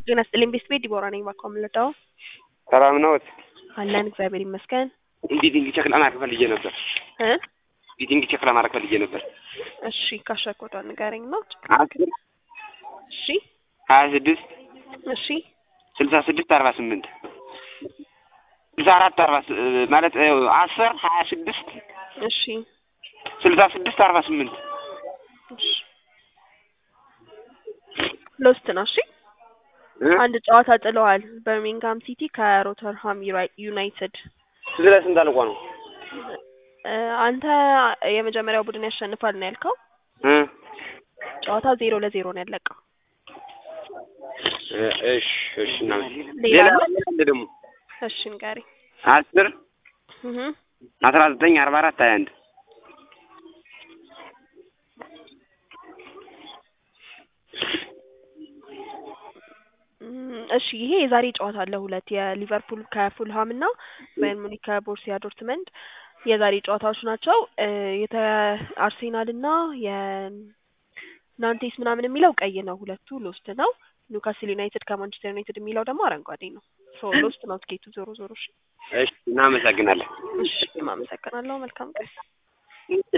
ጤና ይስጥልኝ ቤት ቤት ዲቦራ ነኝ ባኮ የምልደው ሰላም ነዎት? አለን እግዚአብሔር ይመስገን ቢቲንግ ቼክ ለማድረግ ፈልጌ ነበር። እ ቢቲንግ ቼክ ለማድረግ ፈልጌ ነበር። እሺ ካሸኮቷ ንገረኝ ነው አስር እሺ ሀያ ስድስት እሺ ስልሳ ስድስት አርባ ስምንት ስልሳ አራት አርባ ስ- ማለት እ፣ አስር ሀያ ስድስት እሺ ስልሳ ስድስት አርባ ስምንት እሺ ሎስት ነው እሺ እ? አንድ ጨዋታ ጥለዋል በርሚንግሃም ሲቲ ከሮተርሃም ዩራይ- ዩናይትድ ስንት ላይ ስንት አልቋ ነው? እ፣ አንተ የመጀመሪያው ቡድን ያሸንፋል ነው ያልከው እ? ጨዋታ ዜሮ ለዜሮ ነው ያለቀው እ፣ እሺ እሺ እናመሰግናለን። ሌላ ሌላ አለ? አለ ደግሞ እሺ ንገረኝ አስር እህ አስራ ዘጠኝ አርባ አራት ሀያ አንድ እም፣ እሺ ይሄ የዛሬ ጨዋታ አለ ሁለት የሊቨርፑል ከፉልሃም እና ባየር ሙኒክ ከቦርሲያ ዶርትመንድ የዛሬ ጨዋታዎች ናቸው እ፣ የተ አርሴናል እና የናንቴስ ምናምን የሚለው ቀይ ነው ሁለቱ ሎስት ነው ኒውካስል ዩናይትድ ከማንቸስተር ዩናይትድ የሚለው ደግሞ አረንጓዴ ነው ሶ ሎስት ነው ትኬቱ ዞሮ ዞሮ እሺ እሺ እናመሰግናለን። እሺ አመሰግናለሁ መልካም ቀን